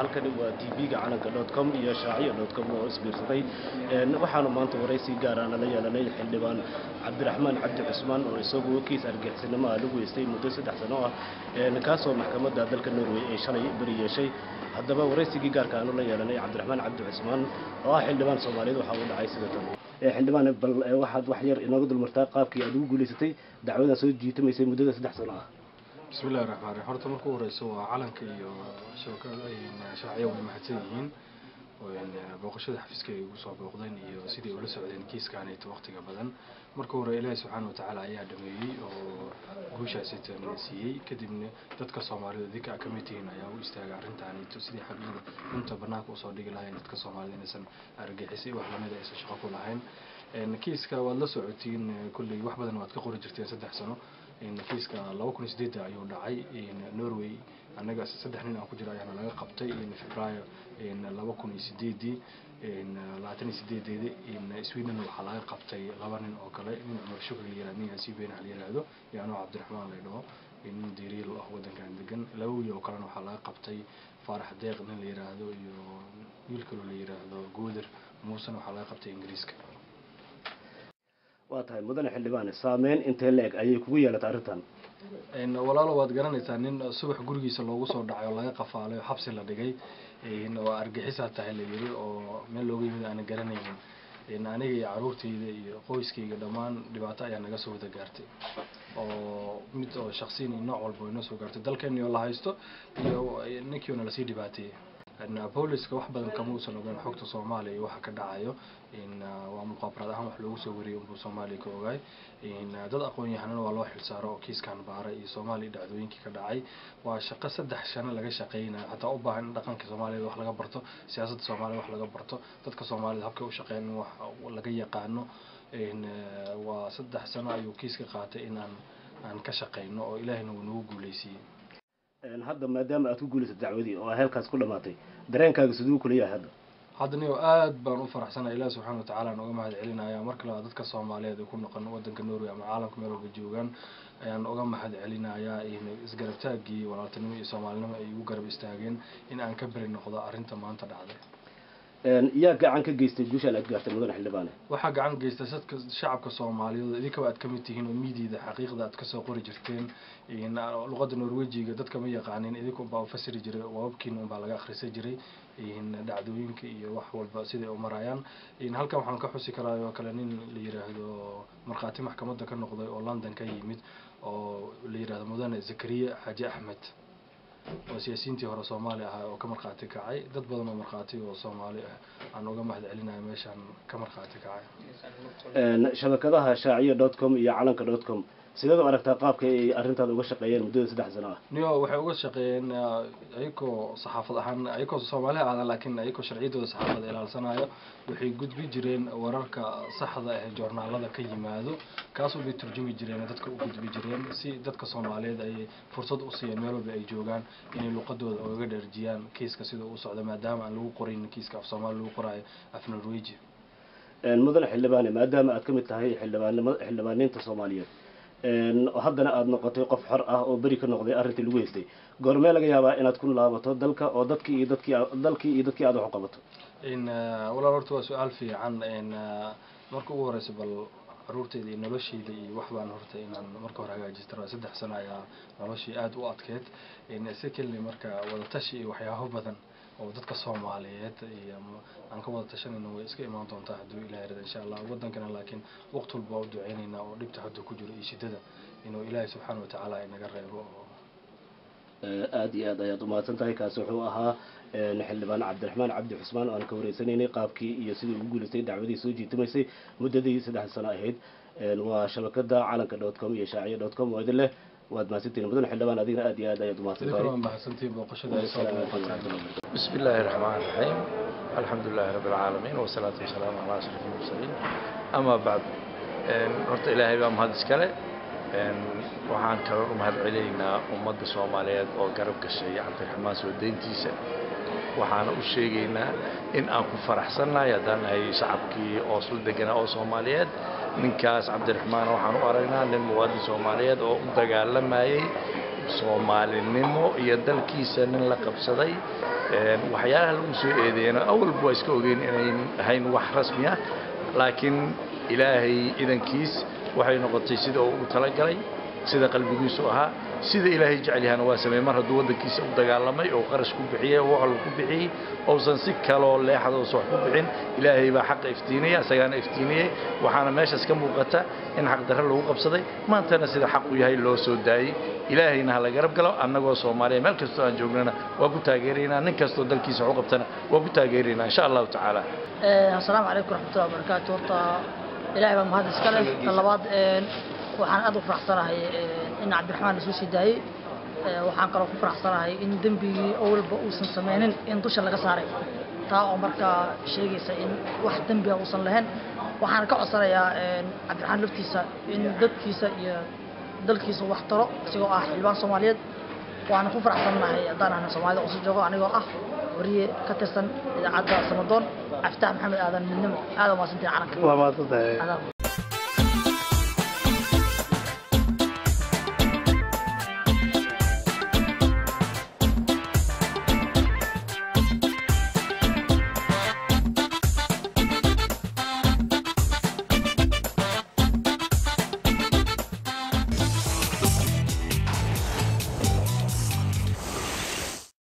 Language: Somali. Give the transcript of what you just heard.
halkani waa t v-ga calanka dot com iyo shaaciya dot com oo isbiirsaday waxaanu maanta waraysi gaara nala yeelanay xildhibaan cabdiraxmaan cabdi cusmaan oo isagu kiis argixisnimo ah lagu heystay muddo saddex sano ah kaasoo maxkamadda dalka norway ay shalay beri yeeshay haddaba waraysigii gaarka aanu la yeelanay cabdiraxmaan cabdi cusmaan oo ah xildhibaan soomaaliyeed waxa uu dhacay sida tan xildhibaan bal waxaad wax yar inooga dulmartaa qaabkii aad ugu guulaysatay dacwadan soo jiitamaysay muddada saddex sano ah bismi illahi raxmaan raxiim horta marka u horeyso waa calanka iyo shabakada sharciya way mahadsan yihiin booqashada xafiiska ay ugu soo booqdeen iyo sidai ula socdeen kiiskaanayto waqtiga badan marka hore ilaahi subxaana watacaala ayaa dhameeyey oo guushaasi siiyey kadibna dadka soomaalida idinka a kamid tihiin ayaa u istaagay arrintaanito sidii xaqiiqda runta banaanka usoo dhigi lahayn dadka soomaalida inaysan argixisay wax lamida aysan shaqo ku lahayn kiiska waad la socotiin kolley wax badan waad ka qori jirteen saddex sano kiiska laba kun iyo sideedda ayuu dhacay norway annaga saddex nin aan ku jira ayaana laga qabtay februaayo laba kun iyo sideedii labaatan iyo sideedeedi sweden waxaa laga qabtay laba nin oo kale nin cumar shukri la yirahdo nin asiibeen la yiraahdo iyo anoo cabdiraxmaan la dhaho nin diriil ah wadankan degan laba wiil oo kalena waxaa laga qabtay faarax deeq nin la yiraahdo iyo wiil kaloo la yiraahdo gooder muusena waxaa laga qabtay ingiriiska waa tahay mudane xildhibaan saameyn intee la-eg ayay kugu yeelatay arrintan walaalo waad garanaysaa nin subax gurigiisa loogu soo dhacay oo laga qafaalay oo xabsi la dhigay oo argixisaa tahay la yiri oo meel looga yimid aana garanaynin aniga iyo caruurtayda iyo qoyskayga dhammaan dhibaato ayaa naga soo wada gaartay oo mid oo shaksiyan iyo nooc walba inoo soo gaartay dalkeeni oo la haysto iyo ninkiiona lasii dhibaateeyey booliska wax badan kama uusan ogeyn xogta soomaaliya iyo waxa ka dhacayo waa muqaabaraad ahaan wax loogu soo wariyay unbuu soomaaliya ka ogaay dad aqoon yahanana waa loo xilsaaro oo kiiskan baara iyo soomaaliya dhacdooyinkii ka dhacay waa shaqo saddex shano laga shaqeynaya xataa u baahan in dhaqanka soomaaliyad wax laga barto siyaasadda soomaaliyad wax laga barto dadka soomaaliyed habkay u shaqeyn in wax laga yaqaano waa saddex sano ayuu kiiska qaatay in aan aan ka shaqeyno oo ilaahina uu nagu guuleysiiyey hadda maadaama aad ku guulaysay dacwadii oo heelkaas ku dhamaatay dareenkaaga siduu kula yahay hadda hadda niyo aad baan u faraxsanay ilaah subxaana watacaala aan uga mahad celinaya mar kale dadka soomaaliyeed ay ku noqon wadanka norway ama caalamka meel walba joogaan ayaan uga mahad celinayaa isgarabtaagii walaaltinimo iyo soomaalinimo ay igu garab istaageen in aan ka beri noqdo arrinta maanta dhacday yaa gacan ka geystay guushaan aad gaartay mudane xildhibaane waxaa gacan geystay sadka shacabka soomaaliyeed idinkaba aad kamid tihiin oo miidiida xaqiiqda aad kasoo qori jirteen luqadda norwejiga dadka ma yaqaanin idinka unbaa ufasiri jiray waababkiina unbaa laga akhrisan jiray dhacdooyinka iyo wax walba siday u marayaan halkan waxaan ka xusi karaa oo kale nin la yiraahdo markhaati maxkamadda ka noqday oo london ka yimid oo la yirahdo mudane zakariya xaaji axmed oo siyaasiyiintii hore soomaali ahaa oo ka markhaati kacay dad badan oo markhaati oo soomaali ah aan uga mahad celinaya meeshaan ka markhaati kacay shabakadaha shaaciya dot com iyo calanka dot com sideed u aragtaa qaabka ay arrintaada uga shaqeeyeen muddada saddex sano ah niyo waxay uga shaqeeyeen ayakoo saxaafad ahaan ayakoo soomaali aadan laakiin ayakoo sharciyadooda saxaafada ilaalsanayo waxay gudbi jireen wararka saxda ah ee joornaalada ka yimaado kaasoo bay turjumi jireen dadka u gudbi jireen si dadka soomaaliyeed ay fursad u siiyeen meel walba ay joogaan inay luqadooda ogaga dherjiyaan kiiska sida uu socdo maadaama aan lagu qorayn kiiska af soomaali lagu qoraayo af norweji mudane xildhibaane maadaama aad ka mid tahay xildhibaanimo xildhibaaniinta soomaaliyeed haddana aada noqotay qof xor ah oo beri ka noqday arrintii lagu haystay goormee laga yaabaa inaad ku laabato dalka oo dadkii iyo dadkii dalkii iyo dadkii aad wax u qabato walaal horta waa su-aal fiican marka ugu horeysa bal caruurteyda iyo nolosheyda iyo wax baan horta inaan marka hore hagaajista saddex sano ayaa noloshii aada u adkeyd secondly marka wadatashi iyo waxyaabo badan oo dadka soomaaliyeed iyo aan ka wada tashanayna way iska imaan doontaa hadduu ilahay rada insha allah wadankana laakiin waqti walba waa u duceynaynaa oo dhibta hadda ku jiro iyo shidada inuu ilaahay subxaana watacaala inaga reebo aada iyo aad ayaad umahadsan tahay kaasi wuxuu ahaa xildhibaan cabdiraxmaan cabdi xusmaan oo aan ka wareysanaynay qaabkii iyo sidii ugu guulaystay dacwadii soo jiitimaysay muddadii saddex sano ahayd waa shabakada calanka dot com iyo shaaciya dot com oo idin leh waad mahadsantihin mudane xildhibaan adigna aad iyo aad ayaad umahadsan tahay بسم الله الرحمن الرحيم الحمد لله رب العالمين والصلاة والسلام على أشرف المرسلين أما بعد horta ilaahay baa mahad iskale waxaan kaloo u mahad celinaynaa ummadda soomaaliyeed oo garab gashay cabdiraxmaan soo deyntiisa waxaana u sheegaynaa in aan ku faraxsannahay haddaan nahay shacabkii oo isla deganaa oo soomaaliyeed ninkaas cabdiraxmaan waxaan u aragnaa nin muwaadin soomaaliyeed oo u dagaalamayay soomaalinimo iyo dalkiisa nin la qabsaday waxyaalaha lagu soo eedeeyana awalba waa iska ogeyn inayn ahayn wax rasmi ah laakiin ilaahay idankiis waxay noqotay sida uu u talagalay sida qalbigiisu ahaa sida ilaahay jecel yahana waa sameeyey mar hadduu waddankiisa u dagaalamay oo qarash ku bixiyey oo waxal ku bixiyey ousan si kaloo leexadoosa wax ku bixin ilaahay baa xaqa iftiinaya isagaana iftiiniyey waxaana meeshaas ka muuqata in xaqdarre lagu qabsaday maantana sida xaqu yahay loo soo daayey ilaahayna ha la garab galo annagoo soomaaliya meel kastoo aan joognana waa ku taageeraynaa nin kastoo dalkiisa wax u qabtana waa ku taageeraynaa insha allahu tacaala assalaamu calaykum waraxmatullahi wabarakaatu horta ilaahay baa mahad iska leh tan labaad waxaan aad u faraxsanahay in cabdiraxmaan lasoo sii daayey waxaan kaloo ku faraxsanahay in dembigii awalba uusan sameynin in dusha laga saaray taa oo markaa sheegaysa in wax dembiga uusan lahayn waxaan ka codsanayaa cabdiraxmaan laftiisa in dadkiisa iyo dalkiisa wax taro isagoo ah xildhibaan soomaaliyeed waana ku faraxsannahay haddaan ahna soomaalida usu joogo anigoo ah wariye ka tirsan idaacadda samadoon caftaax maxamed aadan midnimo aad waa maasantiin calanka waa maasantahay